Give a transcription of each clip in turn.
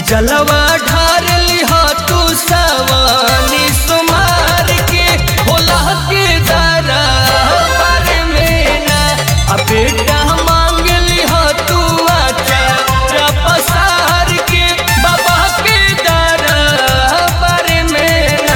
जलवा ढार लिहा तू सवानी सुमार के होला के दरा पर में ना आ बेटा मांग लिहा तू आचार पसार के बाबा के दरा पर में ना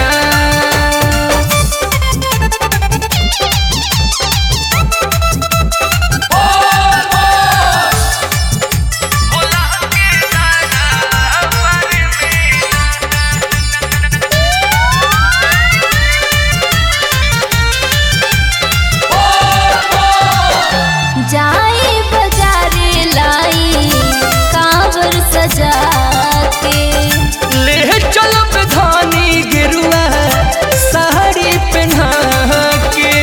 जाई बाजारे लाई कांवर सजा के ले चलब धानी गिरुआ साड़ी पहना के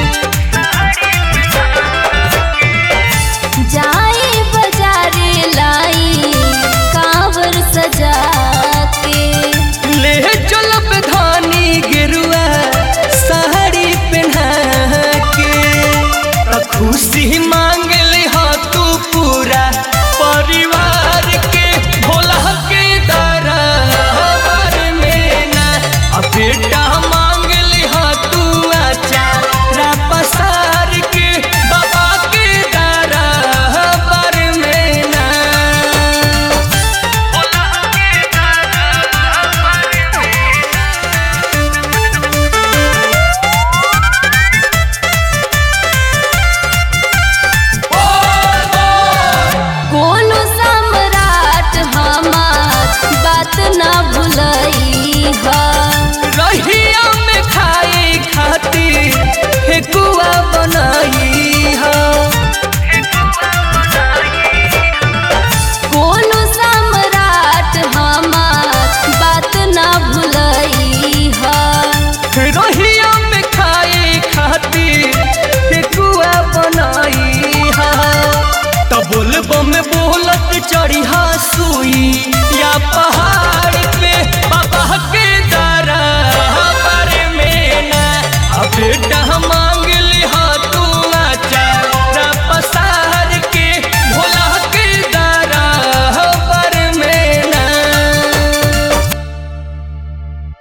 जाई बाजारे लाई कांवर सजा के ले चलब धानी गिरुआ साड़ी पहना के त खुशी मांग लिहा तू पूरा परिवार के भोला के दरबार में ना आ बेटा मांग लिहा तू आचार पसार के बाबा के दरबार में ना कोनो सम्राट हमार बात ना भुलई हा